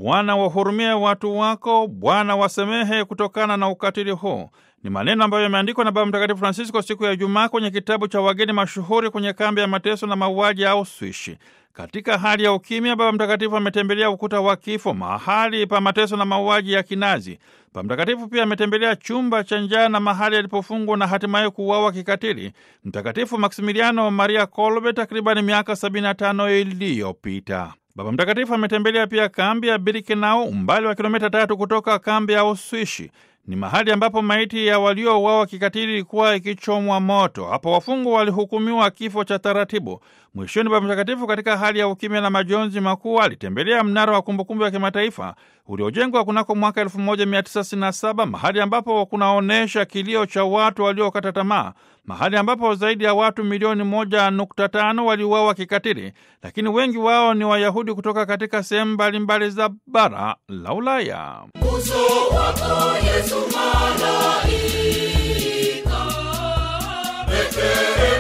Bwana wahurumie watu wako, Bwana wasamehe kutokana na ukatili huu. Ni maneno ambayo yameandikwa na Baba Mtakatifu Francisco siku ya Ijumaa kwenye kitabu cha wageni mashuhuri kwenye kambi ya mateso na mauaji ya Auschwitz. Katika hali ya ukimya, Baba Mtakatifu ametembelea ukuta wa kifo, mahali pa mateso na mauaji ya Kinazi. Baba Mtakatifu pia ametembelea chumba cha njaa na mahali alipofungwa na hatimaye kuuawa kikatili Mtakatifu Maksimiliano Maria Kolbe takribani miaka 75 iliyopita. Baba Mtakatifu ametembelea pia kambi ya Birkenau, umbali wa kilomita tatu kutoka kambi ya Uswishi. Ni mahali ambapo maiti ya waliouawa kikatili ilikuwa ikichomwa moto. Hapo wafungwa walihukumiwa kifo cha taratibu. Mwishoni, Baba Mtakatifu katika hali ya ukimya na majonzi makuu alitembelea mnara wa kumbukumbu ya kimataifa uliojengwa kunako mwaka 1967 mahali ambapo kunaonyesha kilio cha watu waliokata tamaa, mahali ambapo zaidi ya watu milioni moja nukta tano waliuawa kikatili, lakini wengi wao ni Wayahudi kutoka katika sehemu mbalimbali za bara la Ulaya. Uso wako Yesu malaika, Betlehemu